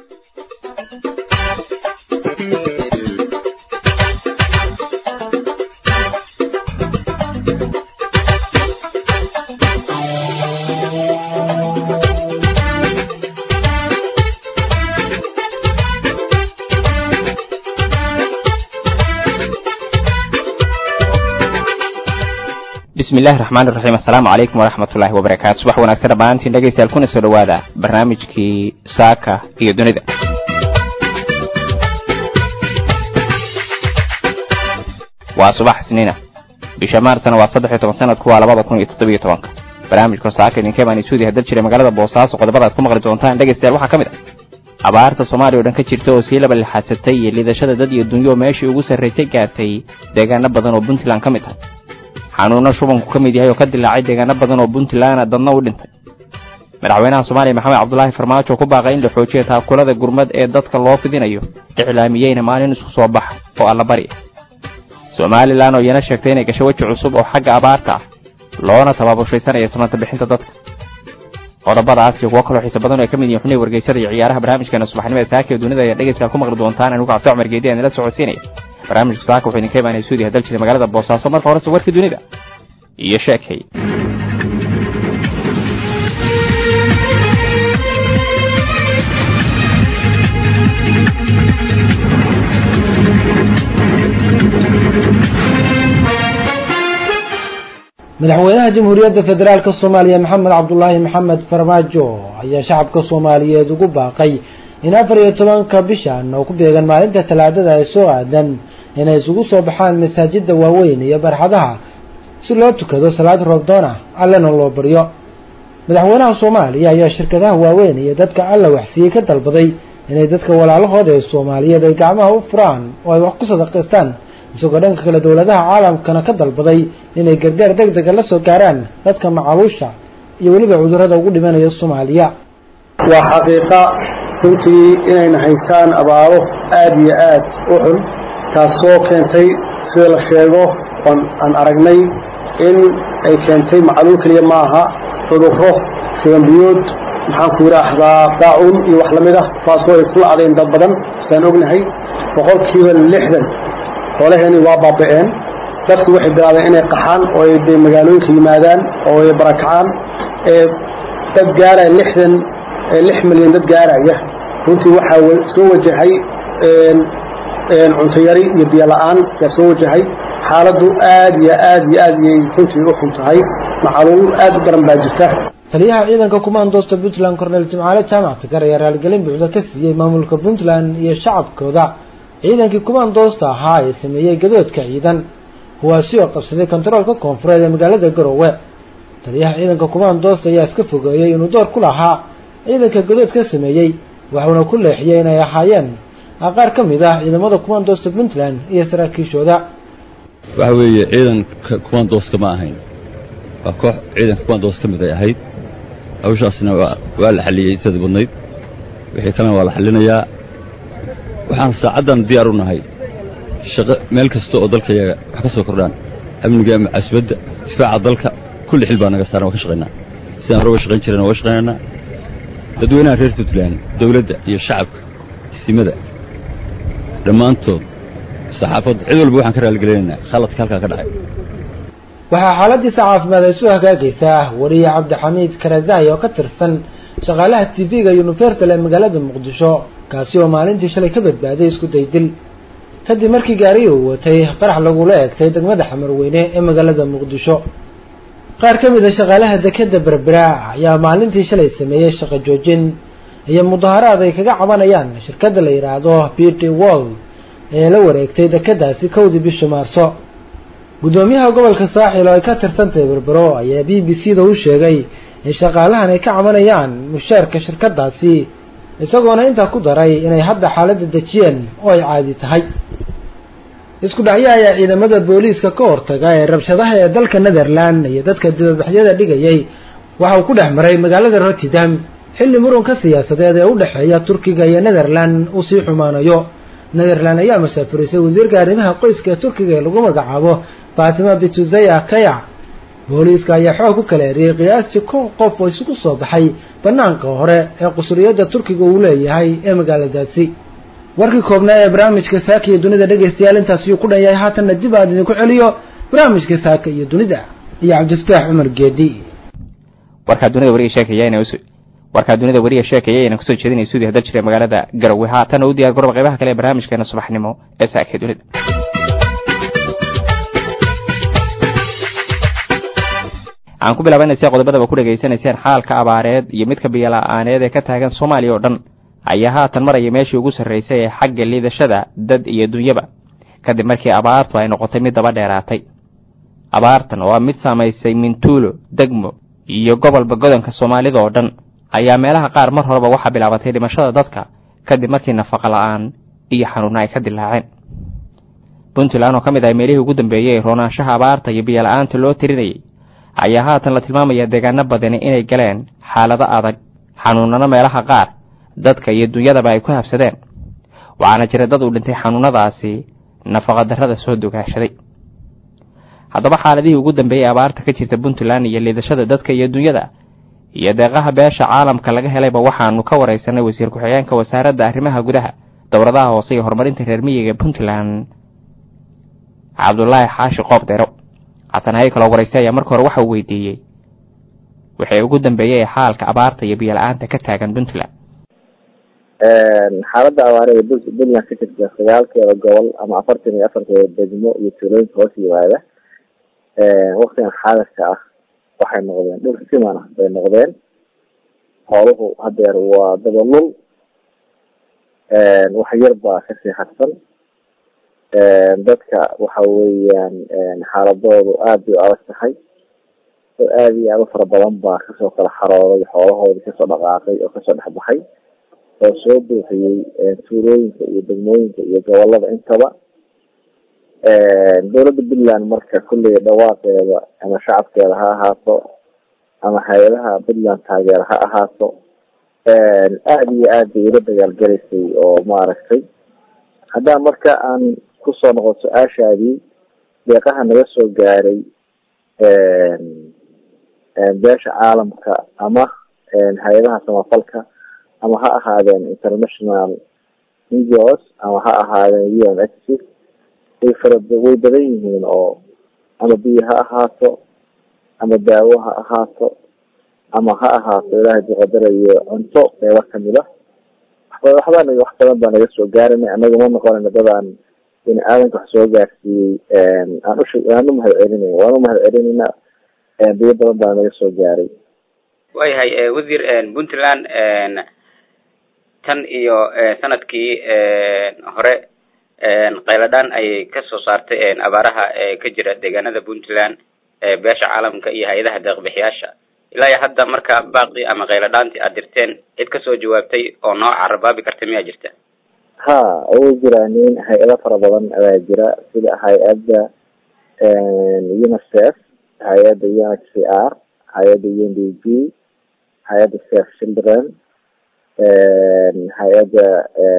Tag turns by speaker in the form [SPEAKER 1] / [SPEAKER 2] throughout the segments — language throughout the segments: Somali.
[SPEAKER 1] bismi illahi raxmaan iraxiim assalaamu calaykum waraxmatullaahi wabarakaatu subax wanaagsan dhammaantiin dhegaystayaal kuna soo dhowaada barnaamijkii saaka iyo dunida waa subax isniina bisha maarsna waa saddex iyo toban sanadku waa labada kun iyo toddobiyo tobanka barnaamijka saaka idinka baan isuudi hadal jiray magaalada boosaaso qodobadaad ku maqli doontaan dhegaystayaal waxaa ka mid ah abaarta soomaaliya o dhan ka jirta oo sii laba lixaasatay iyo lidashada dad iyo dunyo meeshii ugu sarraysay gaartay deegaano badan oo puntland ka mid ah xanuuno shubanku ka mid yahay oo ka dilaacay deegaano badan oo puntlandna dadna u dhintay madaxweynaha soomaaliya maxamed cabdulaahi farmaajo ku baaqay in la xoojiya taakulada gurmad ee dadka loo fidinayo iclaamiyeyna maalin isku soo baxa oo allabari ah somalilan oo iyana sheegtay inay gasho weji cusub oo xagga abaarta ah loona tabaabushaysanaya samanta bixinta dadka qodobadaas iyo kuwo kaloo xiise badan oo ay ka mid yihin xubnihi wargeysada iyo ciyaaraha barnaamijkeena subaxnimada saaka iyo dunida ayaa dhegeystayaal ku maqli doontaan anigu cabdi cumar geedi aan ila socodsiinaya barnaamijka saaka wuxuu idinka imaanaya suudi hadal jiray magaalada boosaaso marka horese warkii dunida iyo sheekay
[SPEAKER 2] madaxweynaha jamhuuriyadda federaalk soomaaliya maxamed cabdulaahi maxamed farmaajo ayaa shacabka soomaaliyeed ugu baaqay in afar iyo tobanka bishan oo ku beegan maalinta talaadada ay soo aadan inay isugu soo baxaan masaajida waaweyn iyo barxadaha si loo tukado salaad roobdoon ah allena loo baryo madaxweynaha soomaaliya ayaa shirkadaha waaweyn iyo dadka alla waxsiiyey ka dalbaday inay dadka walaalahooda ee soomaaliyeed ay gacmaha u furaan oo ay wax ku sadaqaystaan isagoo dhanka kale dowladaha caalamkana ka dalbaday inay gargaar deg dega la soo gaaraan dadka macaluusha iyo weliba cudurrada ugu dhimanaya soomaaliya
[SPEAKER 3] waa xaqiiqa runtii inayna haystaan abaaro aad iyo aad u xun taasoo keentay sida la sheego oon aan aragnay in ay keentay macluul keliya ma aha cudurro shibanbiyood maxaan ku yidhaahdaa daacun iyo wax la mid ah taasoo ay ku lacdeen dad badan saan ognahay boqolkiiba lixdan xoolaheenii waa baaba'een dadku waxay bilaabeen inay qaxaan oo ay dee magaalooyinka yimaadaan oo ay barakacaan ee dad gaaraya lixdan lix milyan dad gaaraya runtii waxaa soo wajahay cunto yari iyo biyo la'aan yaa soo wajahay xaaladdu aad iyo aad iyo aad iyay runtii u xun tahay macaluul aad u daran baa jirta
[SPEAKER 2] taliyaha ciidanka kumaandoosta puntland korneel jimcaale jaamac tagar ayaa raaligelin buuxda ka siiyey maamulka puntland iyo shacabkooda ciidankii kumaandoosta ahaa ee sameeyey gadoodka ciidan kuwaasi oo qabsaday kontaroolka koonfureed ee magaalada garowe taliyaha ciidanka kumaandoosta ayaa iska fogeeyey inuu door ku lahaa ciidanka gadood ka sameeyey waxuuna ku leexiyey inay ahaayeen qaar ka mid ah ciidamada kumaandoosta puntland iyo saraakiishooda
[SPEAKER 4] waxa weeye ciidanka kumaandooska ma ahayn waa koox ciidanka kumaandoos ka mid ay ahayd hawshaasna waa la xalliyey intadii badnayd wixii kalena waa la xallinayaa waxaan saacaddan diyaar u nahay shaqo meel kasta oo dalka yaga wax ka soo kordhaan amniga ama casbadda difaaca dalka kulli xil baa naga saaran waa ka shaqaynaa sidaan hore uga shaqayn jireen waa shaqaynaynaa dadweynaha reer puntland dawladda iyo shacabka isimada dhammaantood saxaafadda cid walba waxaan ka raaligelinaynaa khaladka halkaa ka dhacay
[SPEAKER 2] waxaa xaaladiisa caafimaad ay soo hagaagaysaa wariye cabdixamiid karazai oo ka tirsan shaqaalaha t v-ga universal ee magaalada muqdisho kaasi oo maalintii shalay ka badbaaday isku daydil kadib markii gaariyi uu watay qarax lagula eegtay degmada xamarweyne ee magaalada muqdisho qaar ka mid a shaqaalaha dekeda berbera ayaa maalintii shalay sameeyey shaqo joojin iyo mudaharaad ay kaga cabanayaan shirkadda la yidhaahdo b t world ee la wareegtay dekedaasi kowdii bishii maarso guddoomiyaha gobolka saaxil oo ay ka tirsantahay berbero ayaa b b c da u sheegay in shaqaalahan ay ka cabanayaan mushaarka shirkadaasi isagoona intaa ku daray inay hadda xaaladda dejiyeen oo ay caadi tahay isku dhacyo ayaa ciidamada booliiska ka hortaga ee rabshadaha ee dalka netherland iyo dadka dibabaxyada dhigayay waxa uu ku dhex maray magaalada rotterdam xilli murunka siyaasadeed ee u dhexeeya turkiga iyo netherland uu sii xumaanayo netherland ayaa masaafurisay wasiirka arrimaha qoyska ee turkiga ee lagu magacaabo fatima bituzaya kayac booliiska ayaa xoog ku kala eriyey qiyaastii kun qof oo isugu soo baxay banaanka hore ee qusuriyadda turkiga uu leeyahay ee magaaladaasi warkii koobnaa ee barnaamijka saaka iyo dunida dhegaystayaal intaas yuu ku dhan yahay haatanna dib aad idinku celiyo barnaamijka saaka iyo dunida iyo cabdifataax cumar geedi
[SPEAKER 1] warkaa dunida wariga sheekaya inay usu warkaa dunida wariga sheekaya inaan kusoo jeedinay suudi hadal jiray magaalada garowe haatana u diyaar garooba qaybaha kale ee barnaamijkeena subaxnimo ee saaka iyo dunida aan ku bilaabanaysa qodobadaba ku dhegaysanayseen xaalka abaareed iyo midka biyola'aaneed ee ka taagan soomaaliya oo dhan ayaa haatan maraya meeshii ugu sarraysay ee xagga liidashada dad iyo dunyaba kadib markii abaartu ay noqotay mid daba dheeraatay abaartan oo ah mid saamaysay mintuulo degmo iyo gobolba godanka soomaalida oo dhan ayaa meelaha qaar mar horeba waxaa bilaabatay dhimashada dadka kadib markii nafaqa la'aan iyo xanuuna ay ka dilaaceen puntland oo ka mid ah meelihii ugu dambeeyey roonaanshaha abaarta iyo biyola'aanta loo tirinayay ayaa haatan la tilmaamayaa deegaano badani inay galeen xaalado adag xanuunano meelaha qaar dadka iyo dunyadaba ay ku habsadeen waxaana jira dad uu dhintay xanuunadaasi nafaqadarrada soo dogaashaday haddaba xaaladihii ugu dambeeyey abaarta ka jirta puntland iyo liidashada dadka iyo dunyada iyo deeqaha beesha caalamka laga helayba waxaanu ka waraysanay wasiir ku-xigeenka wasaaradda arrimaha gudaha dowladaha hoose iyo horumarinta reer miyiga puntland cabdulaahi xaashi qoob dero xasanhaye kaloo waraystay ayaa marka hore waxa uu weydiiyey wixii ugu dambeeyey ee xaalka abaarta iyo biyo-la-aanta ka taagan puntland
[SPEAKER 5] xaaladda abaarada puntland ka jirta sagaalkeeda gobol ama afartan iyo afarkeeda degmo iyo tuulooyinka hoos yimaada waktigan xaadirka ah waxay noqdeen dhul siman ah bay noqdeen xooluhu hadeer waa dabalul wax yar baa kasii harsan dadka waxa weeyaan xaaladoodu aad bay u adag tahay oo aad iyo aad u fara badan baa kasoo kala xarooday xoolahoodii kasoo dhaqaaqay oo kasoo dhexbaxay oo soo buuxiyey tuulooyinka iyo degmooyinka iyo gobolada intaba dowladda puntland marka kulley dhawaaqeeda ama shacabkeeda ha ahaato ama hay-adaha puntland taageera ha ahaato aada iyo aad bay ula dagaalgelaysay oo maaragtay haddaan marka aan kusoo noqon su-aashaadii deeqaha naga soo gaaray beesha caalamka ama hay-adaha samafalka ama ha ahaadeen international ngos ama ha ahaadeen u n h way fara way badan yihiin oo ama biyo ha ahaato ama daawo ha ahaato ama ha ahaato ilaahay duqadarayo cunto qeybo kamid a waxbaa wax badan baa naga soo gaaranay anaga ma noqonayna dadaan bini aadanka wax soo gaarsiiyey aan ush aan umahad celinay waan umahad celinayna biyo badan baa naga soo gaaray
[SPEAKER 6] waayahay wasiir puntland tan iyo sanadkii hore qayladhaan ayay kasoo saartay abaaraha ka jira deegaanada puntland beesha caalamka iyo hay-adaha deeqbixiyaasha ilaa iyo hadda marka baaqi ama qayladhaantii aad dirteen cid kasoo jawaabtay oo noo carabaabi karta miyaa jirta
[SPEAKER 5] ha way jiraanin hay-ado fara badan ayaa jira sida hay-adda unicef hay-adda u n h c r hay-adda u n d p hay-adda safe children hay-adda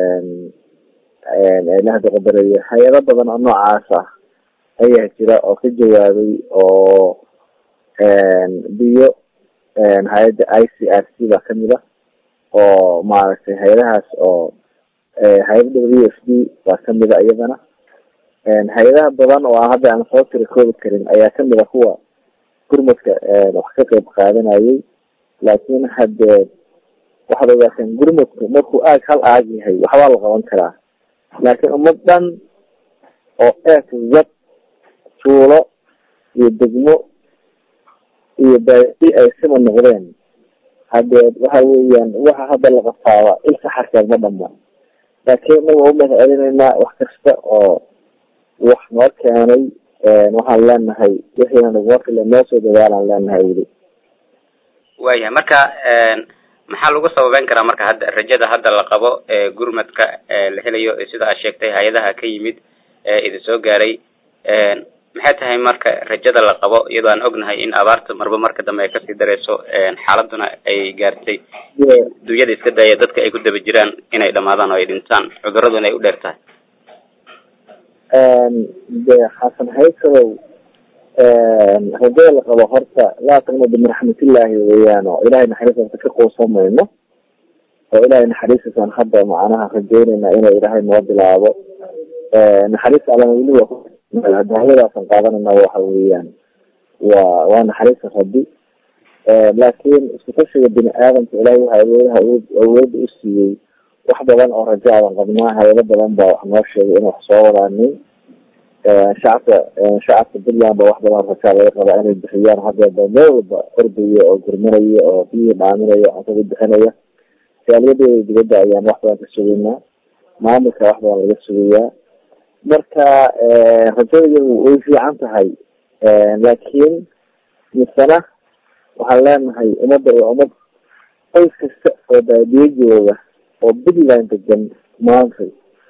[SPEAKER 5] ilaha duqadaraya hay-ado badan oo noocaas ah ayaa jira oo ka jawaabay oo biyo hay-adda i c r c baa kamid a oo maaragtay hay-adahaas oo hay-adda w f d baa kamid a iyadana hay-adaha badan oo aan hadda aan soo tiri koobi karin ayaa kamid a kuwa gurmadka wax ka qeyb qaadanayay laakin hadee waxaad ogaateen gurmadku markuu aag hal aag yahay waxbaa la qaban karaa laakiin ummad dhan oo eek zad tuulo iyo degmo iyo baai ay sima noqdeen hadee waxa weeyaan waxa hadda la qafaaba il saxarkeed ma dhama laakiin inaga waa umahad celinaynaa wax kasta oo wax noo keenay waxaan leenahay wixiina naguma fila noo soo dadaalaan leenahay weli
[SPEAKER 6] waayahay marka maxaa lagu sababeyn karaa marka hadda rajada hadda la qabo gurmadka la helayo sida aad sheegtay hay-adaha ka yimid idin soo gaaray maxay tahay marka rajada la qabo iyadoo aan ognahay in abaarta marba marka dambe ay kasii dareyso xaaladuna ay gaartay dunyada iska daaya dadka ay ku daba jiraan inay dhamaadaan oo ay dhintaan cuduraduna ay u dheer tahay
[SPEAKER 5] de xasan haysadow rajada la qabo horta laa taqnadu min raxmatillaahi weeyaan oo ilahay naxariistiisa ka quusamayno oo ilahay naxariistiisaan hadda macnaha rajeynayna inuu ilaahay noo bilaabo naxariista allana weli waa daawadaasaan qaadanayna waxa weeyaan waa waa naxariista rabbi laakiin isku tashiga bini aadamka ilahay waxa awoodaha awoodda u siiyey wax badan oo rajo adan qabnaa hayado badan baa wax noo sheegay in wax soo wadaanin shacabka shacabka puntland ba wax badan rajaa laga qabaa inay bixiyaan haddeeba meel walba ordaya oo gurmanaya oo biyihii dhaaminaya cuntada bixinaya jaaliyadooda dibadda ayaan wax badan ka sugaynaa maamulka wax badan laga sugayaa marka rajada way fiican tahay laakiin misena waxaan leenahay ummadda waa ummad qoys kasta oo baadiye jooga oo puntland degan maanta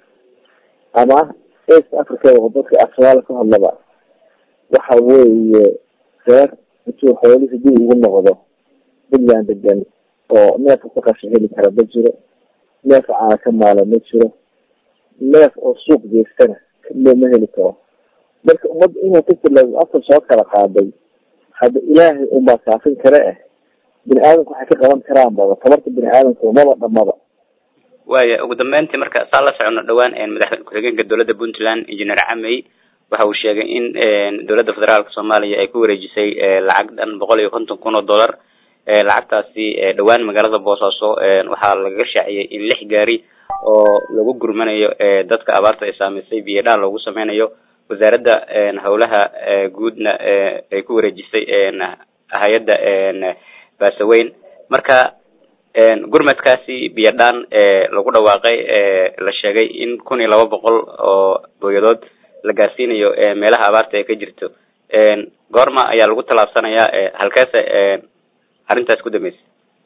[SPEAKER 5] ama east africa oo dadka afsoomaali ka hadlaba waxa weeye reer intuu xoolihii dib ugu noqdo puntland degan oo neefka ku qasha heli kara ma jiro neef caana ka maala ma jiro neef oo suuq geystana ma heli karo marka ummad inuu kafila afka soo kala qaaday hadda ilaahay unbaa kaafin kare ah bini aadamka waxay ka qaban karaan baba tabarta bini aadamka umaba dhamaba
[SPEAKER 6] waaya ugu dambeyntii marka saa la socono dhawaan madaxweyne ku-xigeenka dowladda puntland engineer camey waxa uu sheegay in dowladda federaalka soomaaliya ay ku wareejisay lacag dhan boqol iyo konton kun oo dollar lacagtaasi dhawaan magaalada boosaaso waxaa lagaga shaaciyey in lix gaari oo lagu gurmanayo dadka abaarta ay saamaysay biyo dhaal loogu sameynayo wasaaradda howlaha guudna ay ku wareejisay hay-adda baasaweyn marka gurmadkaasi biyo dhaan lagu dhawaaqay la sheegay in kun iyo laba boqol oo booyadood la gaarsiinayo meelaha abaarta ee ka jirto goorma ayaa lagu tallaabsanayaa halkeese arrintaas ku dambeysay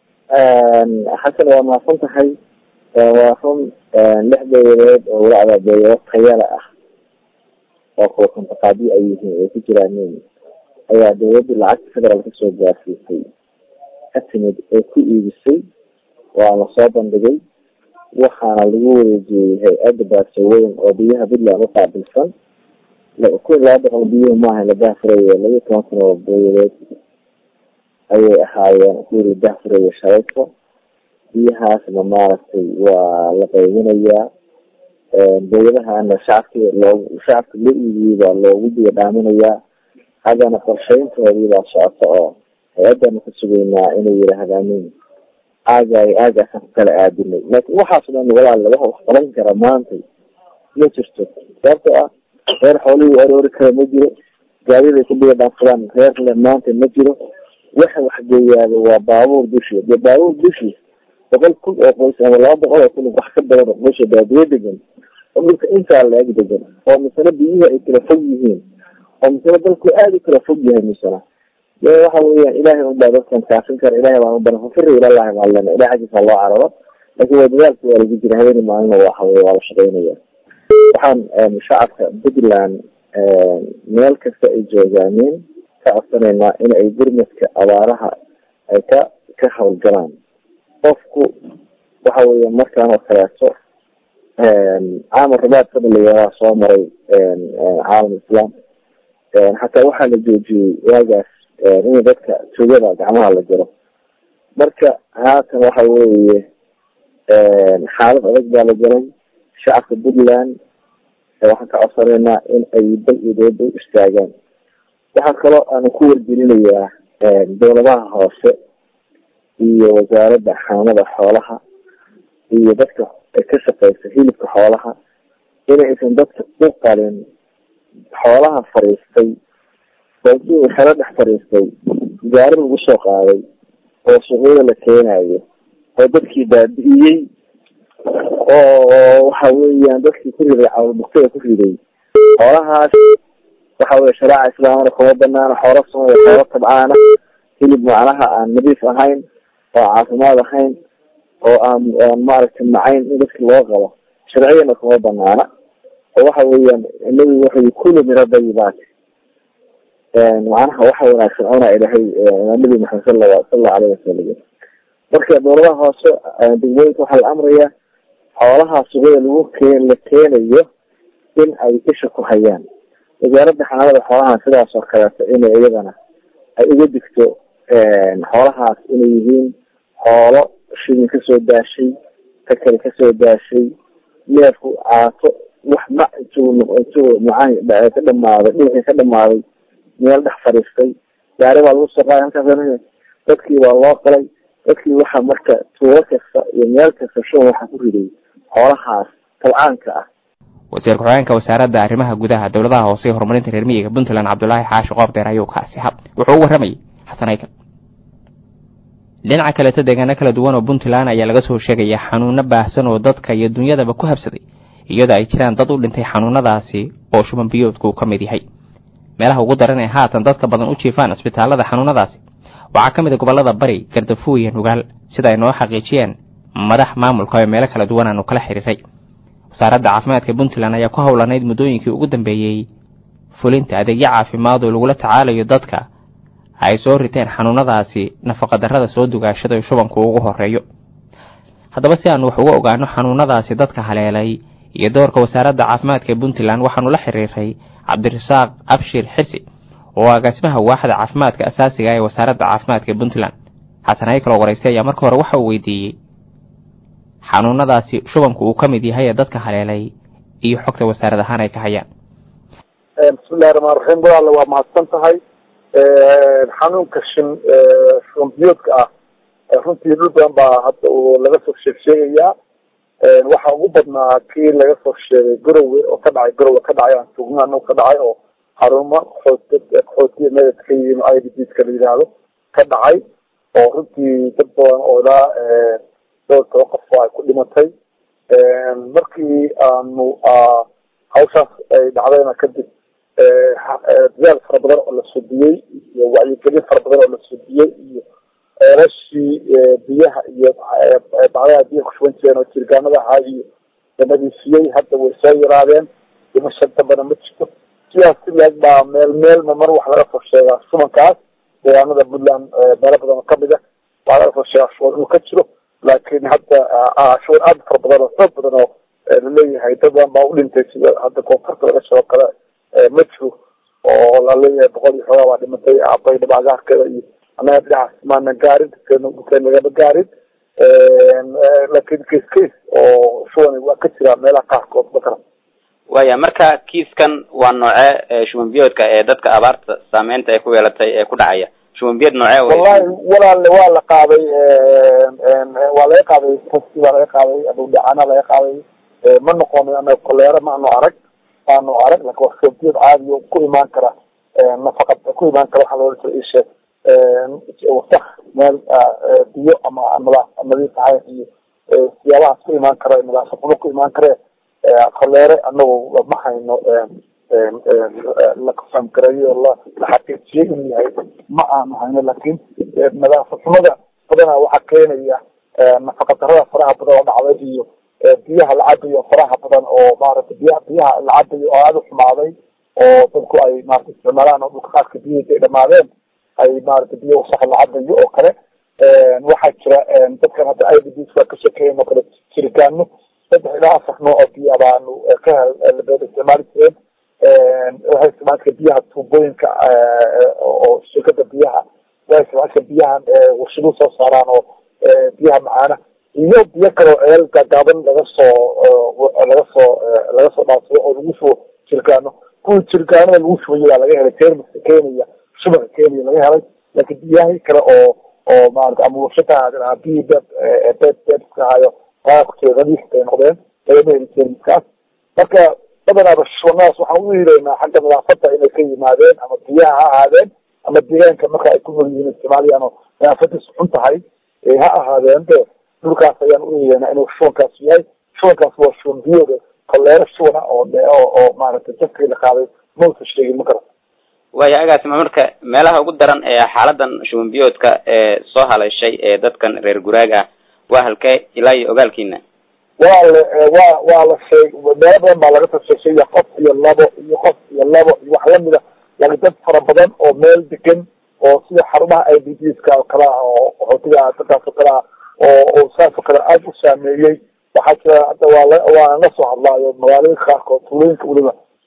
[SPEAKER 5] xasan waa mahadsan tahay waa run lix beeyadood oo walacda beeyado tayala ah oo kuwa kontaqaadiyo ay yihiin ay ku jiraan ayaa dawladda lacagta federaalka soo gaarsiisay ka timid ee ku iibisay waa lasoo bandhigay waxaana lagu wareejiyey hay-adda baasaweyn oo biyaha puntland uqaabilsan kun iyo laba boqol biyuhu maaha la daafuraye laba iyo toban kun oo booyadeed ayay ahaayeen kuwii la daafuraye shalayso biyahaasna maaragtay waa la qaybinayaa booyadahana shacabki loo shacabka loo iibiyey baa loogu biyo dhaaminayaa haddana qorshayntoodii baa socota oo hay-addana ka sugaynaa inay yidhaahdaanin aagaay aagaasaan ku kala aadinay laakiin waxaas dhan walaal waxa wax qaban kara maantay ma jirto sababtoo ah reer xoolihii aroori kara ma jiro gaadiday ku biyo dhaansadaan reer le maanta ma jiro waxa waxgeeyaaba waa baabuur dushii dee baabuur dushii boqol kun oo qoys ama laba boqol oo kun wax ka badan oo qoysha baadiye degan oo dhulka intaa la-eg degan oo misena biyihii ay kala fog yihiin oo misena dalku aada u kala fog yahay misena de waxa weeyaan ilahay un baa dadkan kaafin kara ilahay baan u baran fafiri ilallahi baan lena ilahay xaggiisa loo cararo laakin waa dadaalka waa lagu jira habeeni maalina waxa wey waa la shaqeynaya waxaan shacabka puntland meel kasta ay joogaaneen ka codsanaynaa in ay gurmadka abaaraha ay ka ka hawlgalaan qofku waxa weya markaan oo kaleeto caamar rabaad fadligaa soo maray caalam islaam xataa waxaa la joojiyey waagaas in dadka tugada gacmaha la jiro marka haatan waxa weeye xaalad adag baa la jiray shacabka puntland waxaan ka codsanaynaa in ay dal iyo dawladda u istaagaan waxaa kaloo aanu ku wargelinayaa dawladaha hoose iyo wasaaradda xaamada xoolaha iyo dadka ka shaqeysa hilibka xoolaha inaysan dadka u qalin xoolaha fariistay oo xero dhex fariistay gaari lagu soo qaaday oo suuqyada la keenayo oo dadkii baabi'iyey oo waxa weeyaan dadkii ku riday cawlbuktada ku riday xoolahaas waxa weye shareeca islaamana kuma banaana xoola sumaya xoola tabcaana hilib macnaha aan nadiif ahayn oo caafimaad ahayn oo aan aan maaragtay macayn in dadka loo qabo sharciyana kuma banaana oo waxa weeyaan nabigu wuxuu kulu min adayibaati macnaha waxa wanaagsan cuna ilahay nabi maxamed sala salallahu alayhi wasalam marka dowladaha hoose degmooyinka waxaa la amraya xoolaha suqada lagu keen la keenayo in ay isha ku hayaan wasaaradda xanaanada xoolaha sidaas oo kaleeto inay iyadana ay uga digto xoolahaas inay yihiin xoolo shilin kasoo daashay takari kasoo daashay neefku caato wax ma intuu intuu macaan ka dhamaaday dhulka ka dhamaaday meel dhex fadhiistay gaari baa lagu soo qaaday halkaas dadkii waa loo qalay dadkii waxaa marka tuulo kasta iyo meel kasta shuban waxaa ku riday xoolahaas tabcaanka ah
[SPEAKER 1] wasiir ku-xigeenka wasaaradda arrimaha gudaha dowladaha hoose ee horumarinta reer miyiga puntland cabdulaahi xaashi qoobdeer ayuu kaasi hab wuxuu u warramayay xasan aykan dhinaca kaleeto deegaano kala duwan oo puntland ayaa laga soo sheegaya xanuuno baahsan oo dadka iyo dunyadaba ku habsaday iyadoo ay jiraan dad u dhintay xanuunadaasi oo shuban biyoodku uu ka mid yahay meelaha ugu daran ee haatan dadka badan u jiifaan isbitaalada xanuunadaasi waxaa ka mid a gobollada bari gardafuw iyo nugaal sida ay noo xaqiijiyeen madax maamulka ee meelo kala duwan aanu kala xiriiray wasaaradda caafimaadka puntland ayaa ku howlanayd muddooyinkii ugu dambeeyey fulinta adeegyo caafimaad oo lagula tacaalayo dadka ay soo riteen xanuunadaasi nafaqadarrada soo dugaashada ee shubanku ugu horeeyo haddaba si aanu wax uga ogaano xanuunadaasi dadka haleelay iyo doorka wasaaradda caafimaadka ee puntland waxaanu la xiriiray cabdirasaaq abshir xirsi oo agaasimaha waaxda caafimaadka asaasiga ee wasaaradda caafimaadka ee puntland xasan haykaloo waraystay ayaa marka hore waxa uu weydiiyey xanuunadaasi shubanku uu ka mid yahay ee dadka haleelay iyo xogta wasaarad ahaan ay ka hayaan
[SPEAKER 7] bismillahi raxmaan raxiim walaale waa mahadsan tahay xanuunka shin shubanbiyoodka ah runtii dhul badan baa hadda uu laga soo sheeg sheegayaa waxaa ugu badnaa kii laga soo sheegay garowe oo ka dhacay garowe ka dhacay aan sugnaa anagu ka dhacay oo xarumo qaxoot qaxootiya meedad ka yimi i d bska la yidhaahdo ka dhacay oo runtii dad badan oo ilaa dhowr toban qof ay ku dhimatay markii aanu hawshaas ay dhacdayna kadib dadaal fara badan oo la sudiyey iyo wacyigelin fara badan oo la sudiyey iyo ceelashii biyaha iyo bacdaha biyaha kushuban jireen oo jirgaanada ahaa iyo la nadiifiyey hadda way soo yaraadeen dhimasho dambana ma jirto sidaas si laeg baa meel meel mar wax laga soo sheegaa shubankaas deegaanada puntland meelo badan oo kamid a waxaa laga soo sheegaa shuban inuu ka jiro laakiin hadda shuban aad fara badan oo xoog badan oo laleeyahay dad badan baa u dhintay sida hadda koonfurta laga sheego kale ma jiro oo laleeyahay boqol iyo xoogaa baa dhimatay abay dhabaagaarkeeda iyo annaga dhinacaas maana gaarin dukeyn lagama gaarin laakiin case case oo shuban waa ka jira meelaha qaarkood bakara
[SPEAKER 6] waya marka kiiskan waa nooce shuban biyoodka ee dadka abaarta saameynta ay ku yeelatay ee ku dhacaya shuban biyood nooce
[SPEAKER 7] wallahi walaale waa la qaaday waa laga qaaday tasti baa laga qaaday adowdhacana laga qaaday ma noqonin anaga koleero maanu arag maanu arag laakin waa shuban biyood caadi oo ku imaan kara nafaqa ku imaan kara waxaa loola jira isheeg wasak meel biyo ama nadaaf nadiif ahayn iyo siyaabahaas ku imaan kara nadaafad xumo ku imaan kare koleere anagu ma hayno la kafaamgareeyo la la xaqiijiyey inuu yahay ma aanu hayno laakin nadaafad xumada badanaa waxaa keenaya nafaqa darada faraha badan oo dhacday iyo biyaha la cabayo faraha badan oo maaragtay biyaha biyaha la cabayo oo aada u xumaaday oo dadku ay maarata isticmaalaan oo dhulka qaadka biyihiisa ay dhamaadeen ay maarata biyo wasaq la cabayo oo kale waxaa jira dadkan hadda i d b waa ka sheekeeyen oo kale jiritaano saddex ilaa afar nooc oo biya baanu ka hel isticmaali jireen waxay isticmaali jireen biyaha tuubooyinka oo shirkada biyaha waxay isticmaali jireen biyahan warshaduhu soo saaraan oo biyaha macaana iyo biyo kale oo ceel gaagaaban laga soo laga soo laga soo dhaafsado oo lagu shubo jirgaano kuwii jirgaanada lagu shubayo baa laga helay termiska kenya shubanka kenya laga helay laakiin biyahi kale oo oo maarata ama warshada ahaadeen biyi beb beb bebska ahayo aa ku jira nadiif bay noqdeen lagama heli termiskaas marka badanaaba shubanadaas waxaan u hireynaa xagga nadaafada inay ka yimaadeen ama biyaha ha ahaadeen ama deegaanka marka ay ku nool yihiin isticmaaliyaan oo nadaafadiisu xun tahay ha ahaadeen de dhulkaas ayaan u hireynaa inuu shubankaas yahay shubankaas waa shuban biyooda koleero shubana oo oo oo maaragtay jafkii la qaaday mausa sheegin ma garan
[SPEAKER 6] waya agaasima marka meelaha ugu daran ee xaaladan shuban biyoodka ee soo haleeshay ee dadkan reer guraaga ah waa halkee ilaa iyo ogaalkiina
[SPEAKER 7] waa la waa waa la sheeg meelo badan baa laga soo sheegsheeya qof iyo labo iyo qof iyo labo iyo wax lamida laakiin dad fara badan oo meel degan oo sida xarumaha i d b ska oo kale ah oo qaxootiga dadkaas oo kale ah oo oo saas oo kale aada u saameeyey waxaa jira hadda waa la waa la soo hadlaayo magaalooyinka qaarkood tuulooyinka weliba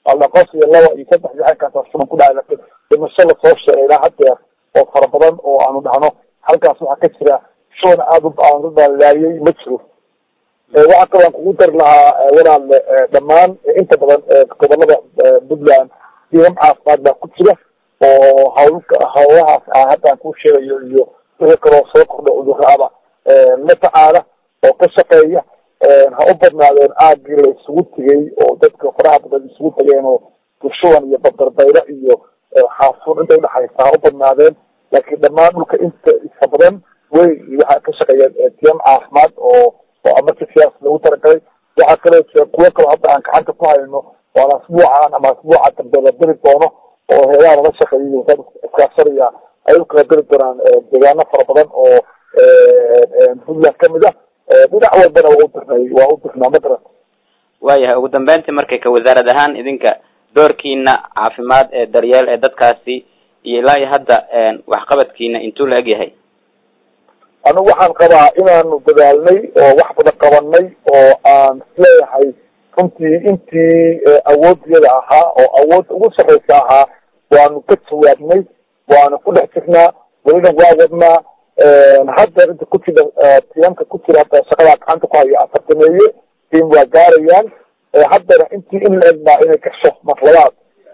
[SPEAKER 7] alla qof iyo laba iyo saddex iyo halkaas shuban ku dhacay laakiin dhimasho lasoo sheegay ilaa hadeer oo fara badan oo aanu dhahno halkaas waxaa ka jira shuban aada u aan u baalaayay ma jiro waxaa kaloo aan kugu dari lahaa walaale dhammaan inta badan gobolada puntland diimam caafimaad baa ku jira oo hawlka hawlahaas ah haddaan kuu sheegayo iyo wixii kaloo soo kordha cudurraaba la tacaala oo ka shaqeeya ha u badnaadeen aagii la isugu tegay oo dadka faraha badan isugu tageen oo bushuban iyo badarbaylo iyo xaafuun inta udhexaysa ha u badnaadeen laakiin dhammaan dhulka inta isa badan wey waxaa ka shaqeeya tiyam caafimaad oo oo amarkasiyaas lagu talagalay waxaa kaloo jira kuwo kaloo hadda aan gacanta ku hayno waan asbuucan ama asbuuca dambe la diri doono oo heedaha lala shaqeeyay wasaad iskaashanaya ay u kala diri doonaan deegaano fara badan oo puntland kamid ah dhinac walbana waa u dirnay waa u dirnaa madaran
[SPEAKER 6] waayahay ugu dambeyntii markay ka wasaarad ahaan idinka doorkiina caafimaad ee daryeel ee dadkaasi iyo ilaa iyo hadda waxqabadkiina intuu la eg yahay
[SPEAKER 7] anigu waxaan qabaa inaanu dadaalnay oo wax badan qabanay oo aan isleeyahay runtii intii awoodiyada ahaa oo awood ugu sarreysa ahaa waanu ka jawaabnay waanu ku dhex jirnaa welina waa wadnaa hadda inta ku jira tiamka ku jira hadda shaqadaa gacanta ku haya afartameeye tiim waa gaarayaan haddana intii in la egbaa inay gasho marlabaad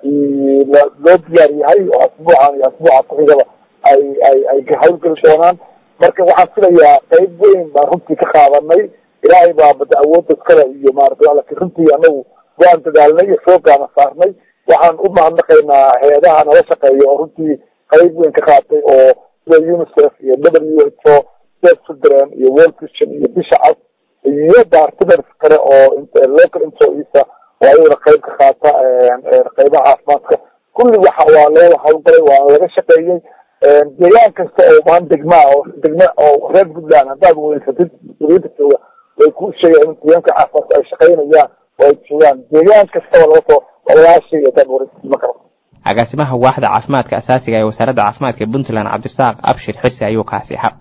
[SPEAKER 7] loo diyaar yahay oo asbuucan iyo asbuuca kuxigaba ay ay ay hawlgeli doonaan marka waxaan filayaa qayb weyn baan runtii ka qaadanay ilaahay baa bada awoodda iskale iyo maarata lakin runtii anagu waan dadaalnay iyo xoogaana saarnay waxaan u mahadnaqaynaa hay-adaha nala shaqeeya oo runtii qayb weyn ka qaatay oo sida unicef iyo w h o state children iyo world christian iyo bisha cas iyo partners kale oo local employeesa oo ayagana qayb ka qaata qaybaha caafimaadka kulli waxa waa looda hawlgalay waana laga shaqeeyey deegaan kasta oo maan degmaa oo degma oo reer puntland haddaad weysatid mas-uuliyiinta jooga way ku sheegayaan in deegaanka caafimaadka ay shaqaynayaan oo ay joogaan deegaan kastaba laga soo walaashay haddaad wareysima karo
[SPEAKER 1] agaasimaha waaxda caafimaadka asaasiga ee wasaaradda caafimaadka puntland cabdirasaaq abshir xirsi ayuu kaasi xa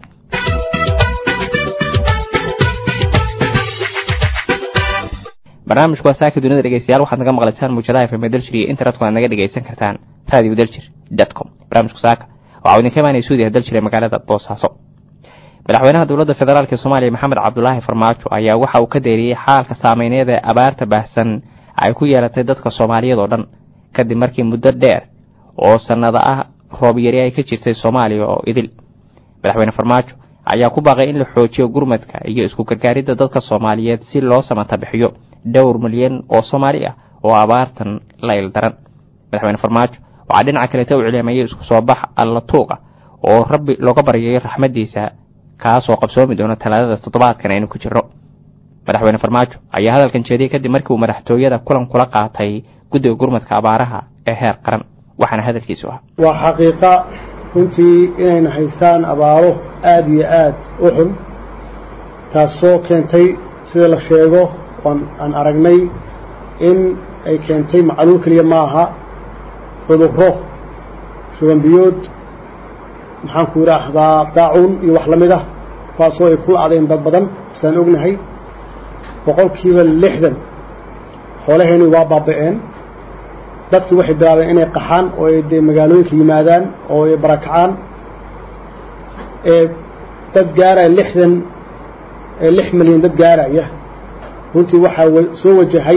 [SPEAKER 1] barnaamijku waa saaka dunida dhegeystayaal waxaad naga maqlaysaan muujadaha fm daljir iyo internetka waad naga dhegeysan kartaan radio daljir dot com barnaamijku saaka waxaa idinka imaanaya suudiya daljir ee magaalada boosaaso madaxweynaha dowladda federaalk soomaaliya maxamed cabdulaahi farmaajo ayaa waxa uu ka deeriyey xaalka saameyneed ee abaarta baahsan ay ku yeelatay dadka soomaaliyeed oo dhan kadib markii muddo dheer oo sannado ah roob yari ay ka jirtay soomaaliya oo idil madaxweyne farmaajo ayaa ku baaqay in la xoojiyo gurmadka iyo isku gargaaridda dadka soomaaliyeed si loo samata bixiyo dhowr milyan oo soomaali ah oo abaartan la ildaran madaxweyne farmaajo waxaa dhinaca kaleeta u celeemayay isku soo bax alla tuuqa oo rabbi looga baryayo raxmaddiisa kaasoo qabsoomi doona talaadada toddobaadkan aynu ku jirno madaxweyne farmaajo ayaa hadalkan jeediyey kadib markii uu madaxtooyada kulan kula qaatay guddiga gurmadka abaaraha ee heer qaran waxaana hadalkiisu ah
[SPEAKER 3] waa xaqiiqa runtii inayna haystaan abaaro aada iyo aada u xun taasoo keentay sida la sheego oon aan aragnay in ay keentay macluul keliya ma aha cudurro shubanbiyood maxaan ku yidhaahdaa daacuun iyo wax la mid ah kuwaasoo ay ku lacdeen dad badan saan ognahay boqolkiiba lixdan xoolaheeni waa baaba-een dadkii waxay bilaabeen inay qaxaan oo ay dee magaalooyinka yimaadaan oo ay barakacaan ee dad gaaraya lixdan lix milyan dad gaaraya runtii waxaa soo wajahay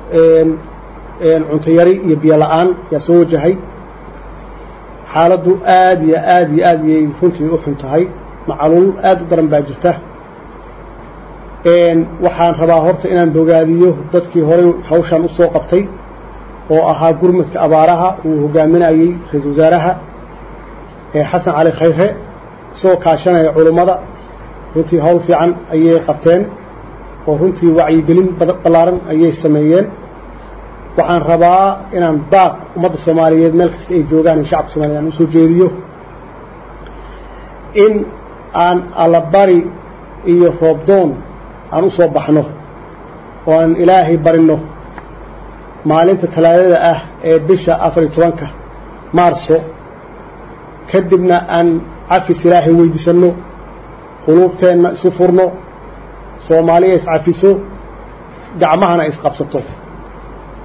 [SPEAKER 3] cunto yari iyo biyo la-aan yaa soo wajahay xaaladdu aada iyo aada iyo aada iyay runtii u xun tahay macaluul aada u daran baa jirta waxaan rabaa horta inaan bogaadiyo dadkii horey hawshaan usoo qabtay oo ahaa gurmadka abaaraha uu hogaaminayey ra-iisul wasaaraha xasan cali khayre isagoo kaashanaya culummada runtii hawl fiican ayay qabteen oo runtii wacyigelin ballaaran ayay sameeyeen waxaan rabaa inaan baaq ummadda soomaaliyeed meel kasta ay joogaan in shacabka soomaliya aan usoo jeediyo in aan allabari iyo roobdoon aan usoo baxno oo aan ilaahay barino maalinta talaadada ah ee bisha afar iyo tobanka maarso kadibna aan cafis ilaahay weydiisanno quluubteenna isu furno soomaaliya iscafiso gacmahana isqabsato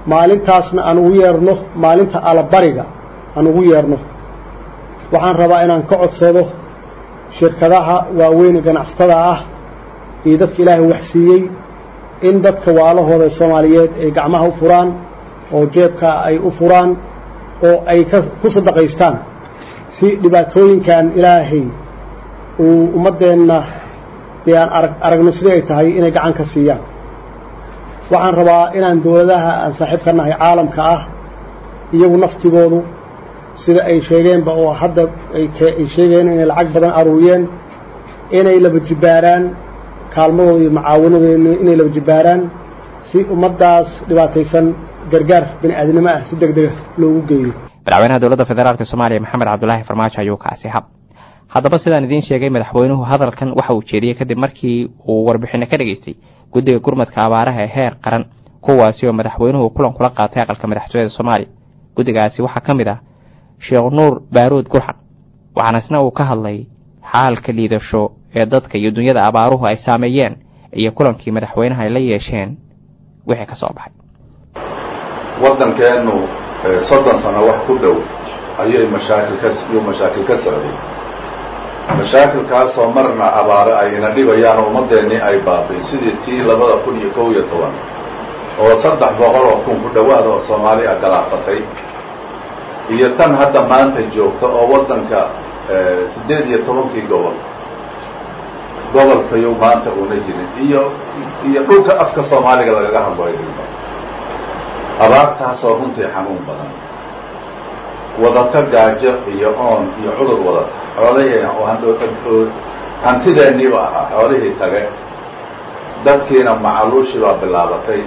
[SPEAKER 3] maalintaasna aan ugu yeerno maalinta alabariga aan ugu yeerno waxaan rabaa inaan ka codsado shirkadaha waaweyne ganacsatada ah iyo dadka ilaahay waxsiiyey in dadka waalahooda soomaaliyeed ay gacmaha u furaan oo jeebka ay u furaan oo ay ka ku sadaqaystaan si dhibaatooyinkan ilaahay uu ummaddeenna dee aan arag aragno sidii ay tahay inay gacan ka siiyaan waxaan rabaa inaan dowladaha aan saaxiib ka nahay caalamka ah iyagu naftigoodu sida ay sheegeenba oo hadda ay sheegeen inay lacag badan aruuriyeen inay laba jibbaaraan kaalmadooda iyo macaawanadooda inay laba jibbaaraan si ummaddaas dhibaataysan gargaar bini aadnimo ah si deg dega loogu geeyo
[SPEAKER 1] madaxweynaha dowladda federaalk soomaaliya maxamed cabdulaahi farmaajo ayuu kaasi hab haddaba sidaan idiin sheegay madaxweynuhu hadalkan waxa uu jeediyey kadib markii uu warbixino ka dhageystay guddiga gurmadka abaaraha ee heer qaran kuwaasi oo madaxweynuhu kulan kula qaatay aqalka madaxtooyada soomaaliya guddigaasi waxaa ka mid ah sheekh nuur baaruud gurxan waxaana isna uu ka hadlay xaalka liidasho ee dadka iyo dunyada abaaruhu ay saameeyeen iyo kulankii madaxweynaha ay la yeesheen wixii ka soo baxay
[SPEAKER 8] waddankeennu soddon sano wax ku dhow ayay mashaakil ka yuu mashaakil ka socday mashaakilkaasoo marna abaare ay ina dhibayaan ummadeennii ay baabiin sidii tii labada kun iyo kow iyo toban oo saddex boqol oo kun ku dhowaad oo soomaali a galaafatay iyo tan hadda maanta joogta oo waddanka siddeed iyo tobankii gobol gobolkayu maanta uuna jirin iyo iyo dhulka afka soomaaliga lagaga hadloydilba abaartaasoo runtii xanuun badan wadata gaajo iyo oon iyo cudur wadata xoolahii hantideenniiba ahaa xoolihii tage dadkiina macaluushii baa bilaabatay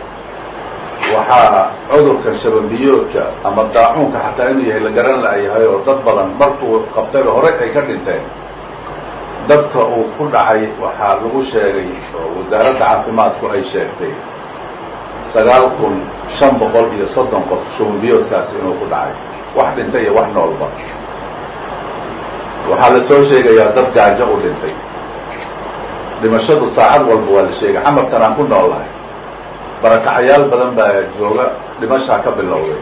[SPEAKER 8] waxaa cudurka shababiyoodka ama daacuunka xataa inuu yahay la garan la'yahay oo dad badan markuu qabtayba horey ay ka dhinteen dadka uu ku dhacay waxaa lagu sheegay oo wasaaradda caafimaadku ay sheegtay sagaal kun shan boqol iyo soddon qof shababiyoodkaasi inuu ku dhacay wax dhintay iyo wax noolba waxaa la soo sheegayaa dad gaajo u dhintay dhimashadu saacad walba waa la sheegay xamarkan aan ku noolnahay barakacayaal badan baa jooga dhimashaa ka bilowday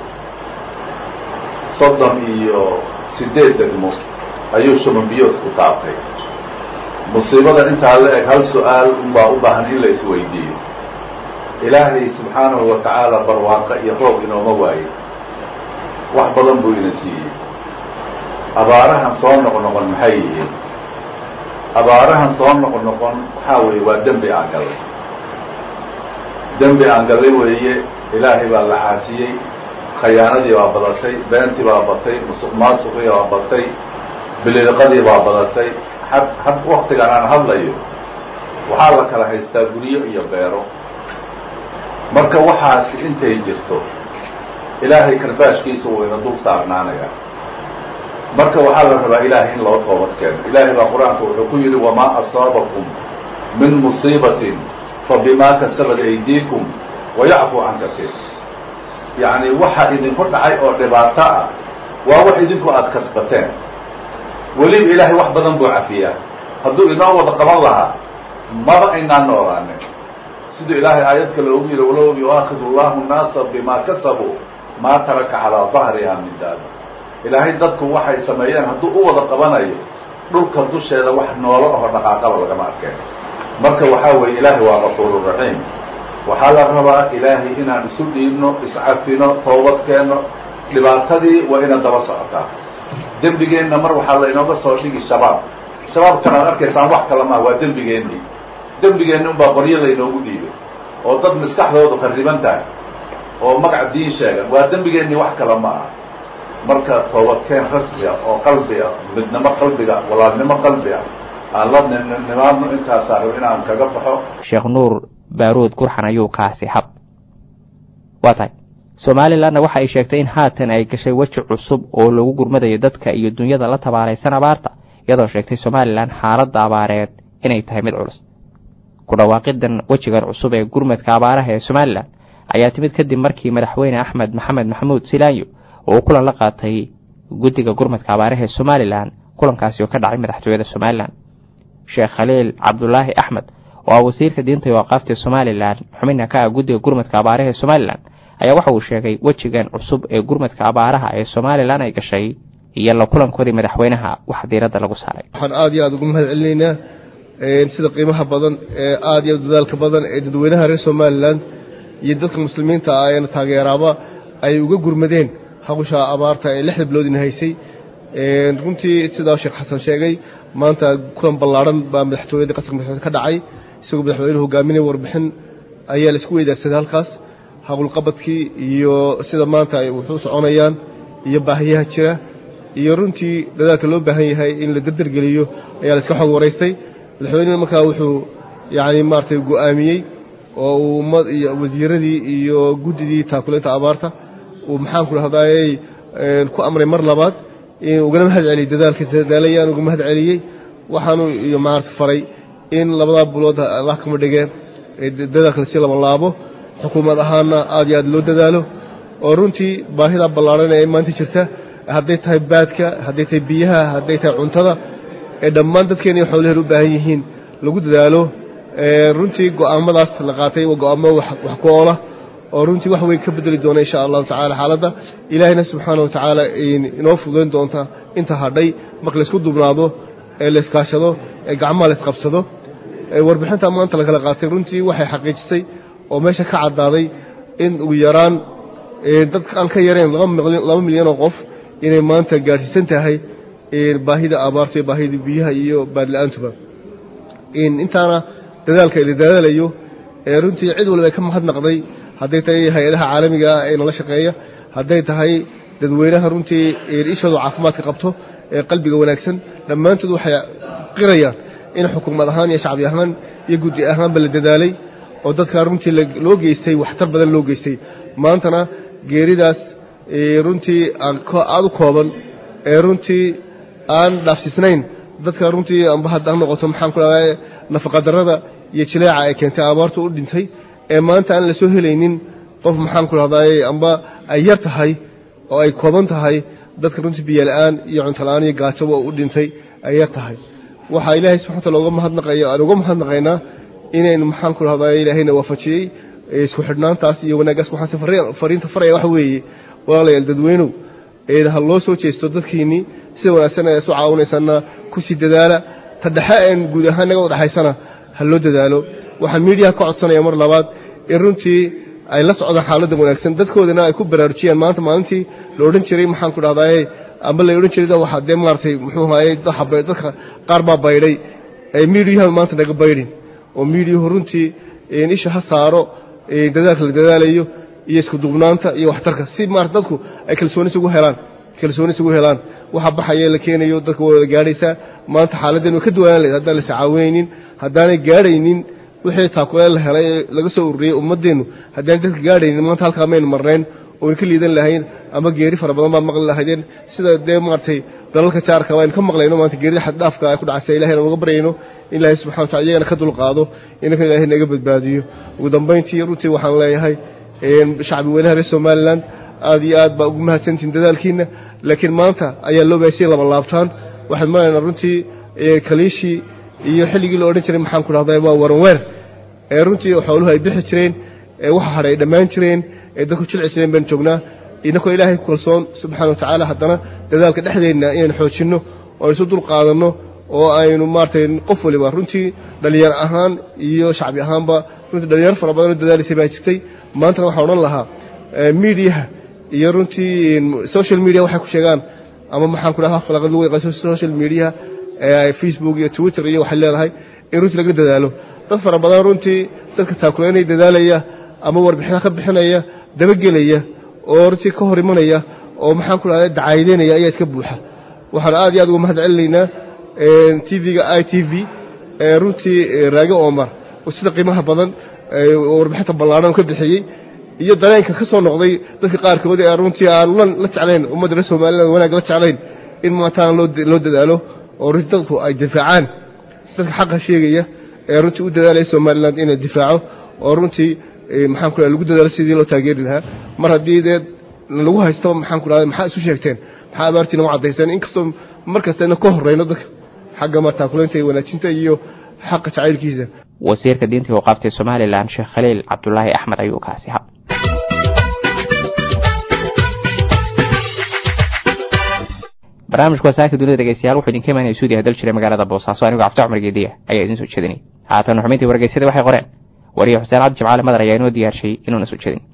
[SPEAKER 8] soddon iyo siddeed degmo ayuu shumanbiyoodku taabtay musiibada intaa la eg hal su-aal unbaa u baahan in la isweydiiyo ilaahay subxaanahu wa tacaala barwaaqo iyo roob inooma waayo wax badan buu ina siiyey abaarahan soo noqnoqon maxay yihiin abaarahan soo noqnoqon waxaa weeye waa dembi aan gallay dembi aan gallay weeye ilaahay baa la caasiyey khayaanadii baa badatay beentii baa batay musuq maasuqii baa batay biliiqadii baa badatay had had waktigan aan hadlayo waxaa la kala haystaa guryo iyo beero marka waxaasi intay jirto ilaahay karbaashkiisa wuu ina dul saarnaanayaa marka waxaa la rabaa ilaahay in loo toobad keeno ilaahay baa qur-aanka wuxuu ku yidhi wamaa asaabakum min musiibatin fabimaa kasabat aydiikum wayacfu can kasiir yacni waxa idinku dhacay oo dhibaato ah waa wax idinku aada kasbateen weliba ilaahay wax badan buu cafiyaa hadduu inoo wada qaban lahaa maba aynaan noolaanin siduu ilaahay aayad kale ugu yidhi walow yuaakidu llahu nnaasa bimaa kasabuu maa taraka calaa dahriha min daaba ilaahay dadku waxay sameeyeen hadduu u wada qabanayo dhulka dusheeda wax noolo aho dhaqaaqaba lagama arkeen marka waxaa weeye ilaahay waa gafuuru raxiim waxaa la rabaa ilaahay inaan isu dhiibno iscafino toobad keenno dhibaatadii waa ina daba socotaa dembigeenna mar waxaa la inooga soo dhigi shabaab shabaabkan aad arkaysaan wax kala maha waa dembigeennii dembigeenni unbaa qoryo laynoogu dhiibay oo dad maskaxdoodu khariban tahay oo magac diin sheegan waa dembigeennii wax kala ma aha marka toobadkeen rasmi ah oo qalbi ah midnimo qalbiga walaalnimo qalbi ah aan la nimaadno intaasaa rabo inaan kaga baxo
[SPEAKER 1] sheekh nuur baaruud gurxan ayuu kaasi hab waa tahay somalilanna waxa ay sheegtay in haatan ay gashay weji cusub oo lagu gurmadayo dadka iyo dunyada la tabaaraysan abaarta iyadoo sheegtay somalilan xaaladda abaareed inay tahay mid culus ku dhawaaqidan wejigan cusub ee gurmadka abaaraha ee somalilan ayaa timid kadib markii madaxweyne axmed maxamed maxamuud silaanyo oo uu kulan la qaatay guddiga gurmadka abaaraha ee somalilan kulankaasi oo ka dhacay madaxtooyada somalilan sheekh khaliil cabdulaahi axmed oo ah wasiirka diinta iyo aqaafta somalilan xubina ka ah guddiga gurmadka abaaraha ee somalilan ayaa waxa uu sheegay wejigan cusub ee gurmadka abaaraha ee somalilan ay gashay iyo la kulankoodii madaxweynaha wax diiradda lagu saaray
[SPEAKER 9] waxaan aad iyo aad ugu mahad celinaynaa sida qiimaha badan ee aad iyo dadaalka badan ee dadweynaha reer somalilan iyo dadka muslimiinta ah eena taageeraaba ay uga gurmadeen hawsha abaarta ee lixda biloodina haysay runtii sidaa sheekh xasan sheegay maanta kulan ballaadhan baa madaxtooyada qatarka madaxweyne ka dhacay isagoo madaxweynuhu hogaaminaya warbixin ayaa la isku weydaarsaday halkaas hawlqabadkii iyo sida maanta ay wuxuu soconayaan iyo baahiyaha jira iyo runtii dadaalka loo baahan yahay in la dardargeliyo ayaa la iska xog waraystay madaxweynuhu markaa wuxuu yacni maaragtay go'aamiyey oo uu ummad iyo wasiiradii iyo guddidii taakuleynta abaarta uu maxaanku dhahdaayey ku amray mar labaad in ugana mahad celiyey dadaalka dadaalayaan uga mahad celiyey waxaanu iyo maaragta faray in labadaa bulood allah kama dhigeen dadaalka lasii laba laabo xukuumad ahaana aad iyo aad loo dadaalo oo runtii baahida ballaaran ee maanta jirta hadday tahay baadka hadday tahay biyaha hadday tahay cuntada ee dhammaan dadkeena iyo xoolaheen u baahan yihiin lagu dadaalo runtii go'aamadaas la qaatay waa go'aamo wax ku oola oo runtii wax weyn ka bedeli doona insha allahu tacala xaaladda ilaahayna subxaana wa tacaala inoo fududayn doonta inta hadhay marka laysku dubnaado ee la iskaashado ee gacmaha la isqabsado warbixinta maanta lakala qaatay runtii waxay xaqiijisay oo meesha ka caddaaday in ugu yaraan dad aan ka yareen laba milyan oo qof inay maanta gaadhsiisan tahay baahida abaarta iyo baahida biyaha iyo baadla-aantuba intaana dadaalka la dadaalayo runtii cid walba ka mahadnaqday hadday tahay hay-adaha caalamiga ah ee nala shaqeeya hadday tahay dadweynaha runtii ishooda caafimaadka qabto ee qalbiga wanaagsan dhammaantood waxay qirayaan in xukuumad ahaan iyo shacbi ahaan iyo guddi ahaanba la dadaalay oo dadka runtii loo geystay waxtar badan loo geystay maantana geeridaas runtii aad u kooban ee runtii aan dhaafsiisnayn dadka runtii amba hadda ha noqoto maxaan ku dhahdaa nafaqadarrada iyo jileeca ay keentay abaartu u dhintay ee maanta aan la soo helaynin qof maxaan ku dhahdaay amba ay yar tahay oo ay kooban tahay dadka runtii biyola-aan iyo cuntola-aan iyo gaajoba u dhintay ay yar tahay waxaa ilaahay subxana wataala uga mahadnaqaya aan uga mahadnaqaynaa inaynu maxaan ku dhahdaa ilaahayna waafajiyey isku xidhnaantaas iyo wanaaggaas waxaase fariinta faraya waxa weeye walaalayaal dadweynow ha loo soo jeesto dadkiinnii sida wanaagsan ee isu caawinaysanna ku sii dadaala ta dhexe een guud ahaan naga udhexaysana ha loo dadaalo waxaan miidiyaha ka codsanaya mar labaad in runtii ay la socdaan xaaladda wanaagsan dadkoodana ay ku baraarujiyaan maanta maalintii la odhan jiray maxaan ku dhahdaye amba la odhan jiray waxa dee maaragtay muxuu ahaye dadka qaar baa baydhay miidiyaha maanta naga baydhin oo miidiyuhu runtii isha ha saaro dadaalka la dadaalayo iyo isku duubnaanta iyo waxtarka si maarata dadku ay kalsooni isugu helaan kalsooni isugu helaan waxa baxaya la keenayo dadka waa wada gaadhaysaa maanta xaaladeen way ka duwanaan lahayd haddaan las caawinaynin haddaanay gaadhaynin wixii taakuleen la helay ee laga soo ururiyey ummadeennu haddaan dadka gaadhaynin maanta halkaa maynu marnayn oo way ka liidan lahayn ama geeri fara badan baad maqli lahaydeen sida dee maaragtay dalalka jaarka aynu ka maqlayno maanta geerida xaddhaafka ay ku dhacaysa ilahayna uga baryayno in ilaahay subxana wa tacala iyagana ka dulqaado inaka ilaahay naga badbaadiyo ugu dambayntii runtii waxaan leeyahay shacbi weynaha reer somalilan aad iyo aad baa ugu mahadsantihin dadaalkiina laakiin maanta ayaa loo baasiyay laba laabtaan waxaan maraynaa runtii kaliishii iyo xilligii la odhan jiray maxaan ku dhahday waa waranweer ee runtii xooluhu ay bixi jireen ee waxa hadhay ay dhammaan jireen ee dadku jilci jireen baynu joognaa inakoo ilaahay ku kalsoon subxaana wa tacaala haddana dadaalka dhexdeenna inaynu xoojinno oo isu dul qaadanno oo aynu maaragtay qof waliba runtii dhalinyar ahaan iyo shacbi ahaanba runtii dhalinyaro fara badan oo dadaalaysay baa jirtay maantana waxaan odhan lahaa miidiyaha iyo runtii social media waxay ku sheegaan ama maxaan ku dhaha falaqad lagu yaqaan social media facebook iyo twitter iyo waxay leedahay in runtii laga dadaalo dad fara badan runtii dadka taakuleynaya dadaalaya ama warbixinaha ka bixinaya dabagelaya oo runtii ka hor imanaya oo maxaan ku dhahda dacaayideynaya ayaa iska buuxa waxaan aad iyo aad uga mahad celinaynaa tv-ga i t v runtii raage omar oo sida qiimaha badan warbixinta ballaaran ka bixiyey iyo dareenka ka soo noqday dadka qaarkood ee runtii aan la jeclayn ummadda reer somaliland wanaag la jeclayn in maantaan loo dadaalo oo runtii dadku ay difaacaan dadka xaqa sheegaya ee runtii u dadaalaya somaliland inay difaaco oo runtii maxaan ku lagu dadaalo sidii loo taageeri lahaa mar haddii dee lagu haystaba maxaan ku dhahday maxaa isu sheegteen maxaa abaartiina u caddayseen inkastoo mar kastayna ka horreyno dadka xagga martaakuleynta iyo wanaajinta iyo xaqa jacaylkiisa
[SPEAKER 1] wasiirka diinta waqaafta somalilan sheekh khaliil cabdulaahi axmed ayuu kaasi ha barnaamijku wasaaka dunida dhegeystayaal wuxuu idinka imaanaya suudiya dal jiray magaalada boosaaso anigoo cabdi cumar geediya ayaa idin soo jeedinay haatan xubintii wargeysyada waxay qoreen wariye xuseen cabdi jimcaale madar ayaa inoo diyaarshay inuuna soo jeedin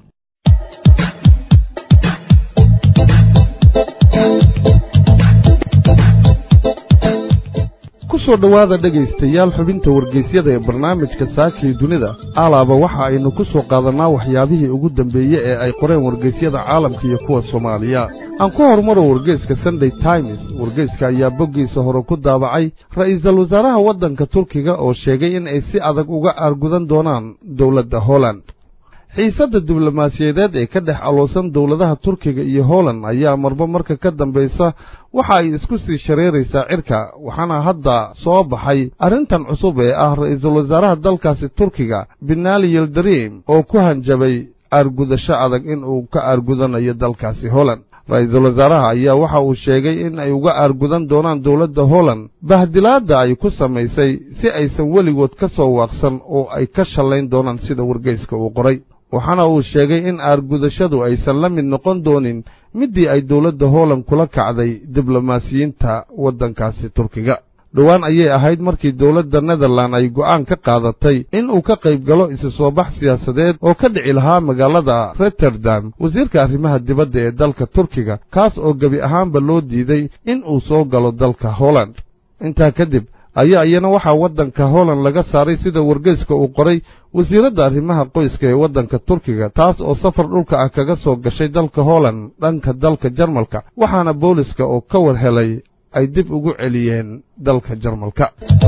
[SPEAKER 10] kusoo dhowaada dhegaystayaal xubinta wargeysyada ee barnaamijka saakii dunida alaaba waxa aynu ku soo qaadannaa waxyaabihii ugu dambeeye ee ay qoreen wargeysyada caalamka iyo kuwa soomaaliya aan ku horumaro wargeyska sunday times wargeyska ayaa boggiisa hore ku daabacay ra'iisul wasaaraha waddanka turkiga oo sheegay in ay si adag uga aargudan doonaan dowladda holland xiisadda diblomaasiyadeed ee ka dhex aloosan dowladaha turkiga iyo holland ayaa marba marka ka dambaysa waxa ay isku sii shareeraysaa cirka waxaana hadda soo baxay arrintan cusub ee ah ra'iisul wasaaraha dalkaasi turkiga benaali yildarim oo ku hanjabay aargudasho adag in uu ka aargudanayo dalkaasi holland ra-iisul wasaaraha ayaa waxa uu sheegay in ay uga aargudan doonaan dowladda holland bahdilaadda ay ku samaysay si aysan weligood ka soo waaqsan oo ay ka shallayn doonaan sida wargeyska uu qoray waxaana uu sheegay in aargudashadu aysan la mid noqon doonin middii ay dowladda holland kula kacday diblomaasiyiinta waddankaasi turkiga dhowaan ayay ahayd markii dowladda netherland ay go'aan ka qaadatay in uu ka qayb galo isu soo bax siyaasadeed oo ka dhici lahaa magaalada rotterdam wasiirka arrimaha dibadda ee dalka turkiga kaas oo gebi ahaanba loo diiday in uu soo galo dalka holland intaa kadib ayaa iyana waxaa waddanka holland laga saaray sida wargeyska uu qoray wasiiradda arrimaha qoyska ee waddanka turkiga taas oo safar dhulka ah kaga soo gashay dalka holland dhanka dalka jarmalka waxaana booliska oo ka war helay ay dib ugu celiyeen dalka jarmalka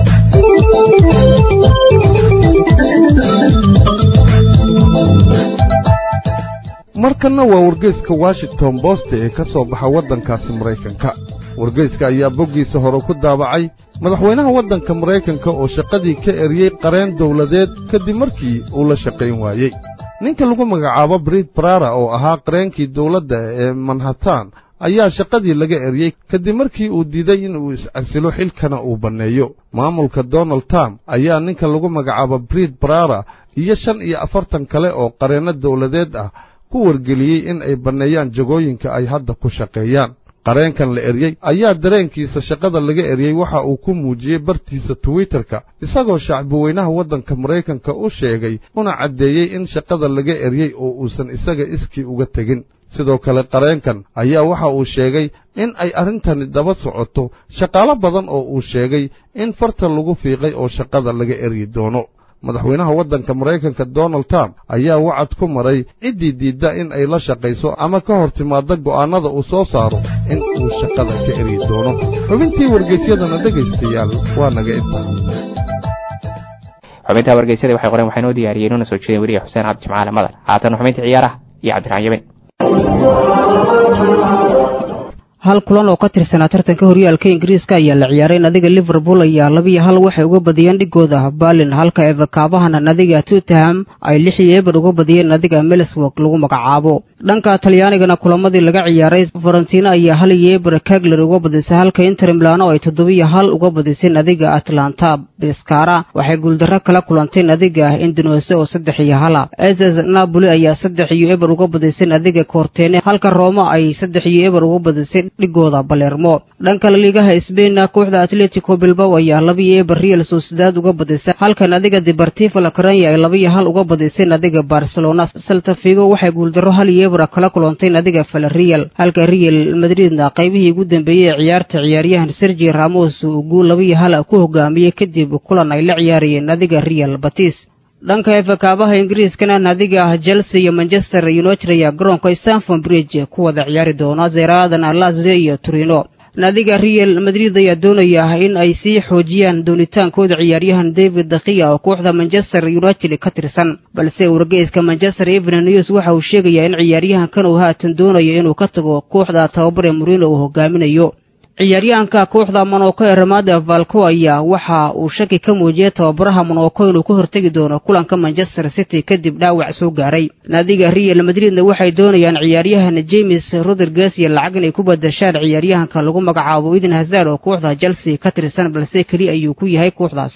[SPEAKER 10] markanna waa wargeyska washington bost ee ka soo baxa waddankaasi maraykanka wargeyska ayaa boggiisa hore ku daabacay madaxweynaha waddanka maraykanka oo shaqadii ka eriyey qareen dowladeed kadib markii uu la shaqayn waayey ninka lagu magacaabo brid barara oo ahaa qareenkii dowladda ee manhattan ayaa shaqadii laga eriyey kadib markii uu diiday inuu is-casilo xilkana uu banneeyo maamulka donald trump ayaa ninka lagu magacaabo brid barara iyo shan iyo afartan kale oo qareenno dowladeed ah ku wargeliyey in ay banneeyaan jagooyinka ay hadda ku shaqeeyaan qareenkan la eryey ayaa dareenkiisa shaqada laga eryey waxa uu ku muujiyey bartiisa twitterka isagoo shacbiweynaha waddanka maraykanka u sheegay una caddeeyey in shaqada laga eryey oo uusan isaga iskii uga tegin sidoo kale qareenkan ayaa waxa uu sheegay in ay arrintani daba socoto shaqaalo badan oo uu sheegay in farta lagu fiiqay oo shaqada laga eryi doono madaxweynaha waddanka maraykanka donald trump ayaa wacad ku maray ciddii diidda in ay la shaqayso ama ka hor timaadda go'aannada uu soo saaro in uu shaqada ka eryi doono xubintii wargeysyadana dhegaystayaal waa naga intaa
[SPEAKER 1] xubintaa wargeysyada waxay qoreen waxaa inoo diyaariyey inuuna soo jeedin weriye xuseen cabdi jimcaale madar haatan xubinta ciyaaraha iyo cabdiraxmaan yamin
[SPEAKER 11] hal kulan oo ka tirsanaa tartanka horyaalka ingiriiska ayaa la ciyaaray nadiga liverpool ayaa labiyo hal waxay uga badiyeen dhigooda balin halka evakaabahana nadiga tottenham ay lix iyo eber uga badiyeen nadiga melisburg lagu magacaabo dhanka talyaanigana kulamadii laga ciyaaray farantiina ayaa hal iyo eber kagler uga badisay halka inter milano ay toddobiyo hal uga badisay nadiga atlanta beskara waxay guuldarro kala kulantay nadiga indonese oo saddex iyo hala ss napoli ayaa saddex iyo eber uga badisay nadiga kortene halka roma ay saddex iyo eber uga badisay dhigooda balermo dhanka laliigaha sbainna kooxda atletico bilbao ayaa labiyo eber real sociedad uga badisay halka nadiga deportivo lacaranya ay labiyo hal uga badisay nadiga barcelona saltafigo waxay guuldarro hal iyo eber kala kulantay nadiga valerial halka real madridna qaybihii ugu dambeeyey ee ciyaarta ciyaaryahan sergi ramos uu guul labiyo hal ku hogaamiyey kadib kulan ay la ciyaarayeen nadiga real batis dhanka efakaabaha ingiriiskana nadiga chelsea iyo manchester united ayaa garoonka stanford bridge ku wada ciyaari doona zeeraadana lazio iyo turino nadiga real madrid ayaa doonaya in ay sii xoojiyaan doonitaankooda ciyaaryahan david dakiya oo kooxda manchester united ka tirsan balse wargeyska manchester evening news waxa uu sheegayaa in ciyaaryahankan uu haatan doonayo inuu ka tago kooxda tababare murino uu hogaaminayo ciyaaryahanka kooxda monoko ee ramada valco ayaa waxa uu shaki ka muujiyey tababaraha monoko inuu ka hortegi doono kulanka manchester city kadib dhaawac soo gaaray naadiga real madridna waxay doonayaan ciyaaryahan james rodriguez iyo lacag inay ku badashaan ciyaaryahanka lagu magacaabo eden hazard oo kooxda chelsea ka tirsan balse keli ayuu ku yahay kooxdaasi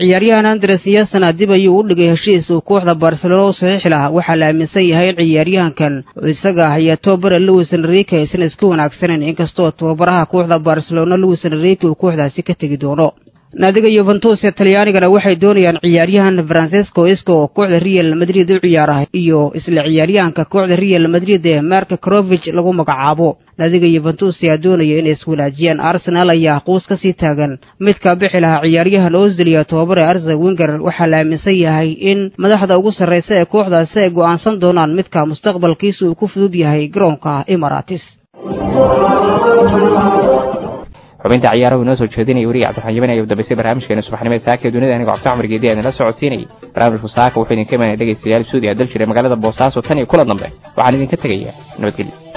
[SPEAKER 11] ciyaaryahan andres yasana dib ayuu u dhigay heshiis uu kooxda barcelona u saxiixi lahaa waxaa la aaminsan yahay in ciyaaryahankan isaga ayaa tobabara louis enrique aysan isku wanaagsaneyn inkastoo tababaraha kooxda barcelona louis enrique uu kooxdaasi ka tegi doono naadiga yuventus ee talyaanigana waxay doonayaan ciyaaryahan francesco isco oo kooxda real madrid u ciyaara iyo isla ciyaaryahanka kooxda real madrid ee marka crovich lagu magacaabo naadiga yuventus ayaa doonaya inay iswanaajiyaan arsenal ayaa quus ka sii taagan midka bixi lahaa ciyaaryahan ozil iyo tobabare arze winger waxaa la aaminsan yahay in madaxda ugu sarraysa ee kooxdaasi ay go'aansan doonaan midka mustaqbalkiisa uu ku fudud yahay garoonka emaratis
[SPEAKER 1] xubinta ciyaarahu inoo soo jeedinaya weriga cabdiraxmaan yaman ayaa u dambeysay barnaamijkeena subaxnimada saaka ee dunida aniga cogta cumar geedi aan la socodsiinayay barnaamijku saaka wuxuu idinka imanaya dhegaystayaal suudi a dal jiray magaalada boosaaso tan iyo kula dambe waxaan idinka tegayaa nabadgelyo